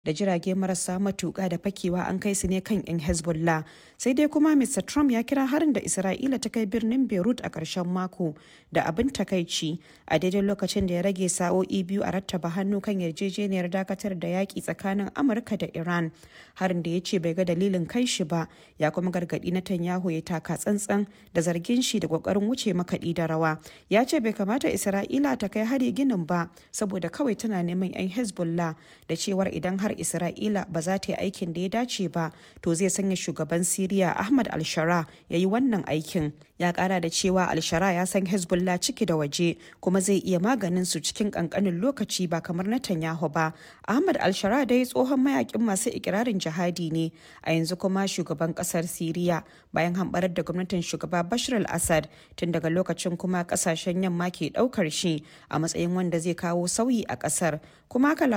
da jirage marasa matuƙa da fakewa an kai su ne kan 'yan hezbollah sai dai kuma mr trump ya kira harin da isra'ila ta kai birnin beirut a ƙarshen mako da abin takaici a daidai lokacin da ya rage sa'o'i biyu a rattaba hannu kan yarjejeniyar dakatar da yaƙi tsakanin amurka da iran harin da ya ce bai ga dalilin kai shi ba ya kuma gargaɗi netanyahu ya taka tsantsan da zargin shi da ƙoƙarin wuce makaɗi da rawa ya ce bai kamata isra'ila ta kai hari ginin ba saboda kawai tana neman 'yan hezbollah da cewar idan har isra'ila ba za ta yi aikin da ya dace ba to zai sanya shugaban siriya ahmad alshara ya yi wannan aikin ya kara da cewa alshara ya san hezbollah ciki da waje kuma zai iya maganin su cikin kankanin lokaci ba kamar netanyahu ba ahmad alshara dai tsohon mayakin masu ikirarin jihadi ne a yanzu kuma shugaban kasar siriya bayan hambarar da gwamnatin shugaba bashar al-assad tun daga lokacin kuma kasashen yamma ke daukar shi a matsayin wanda zai kawo sauyi a kasar kuma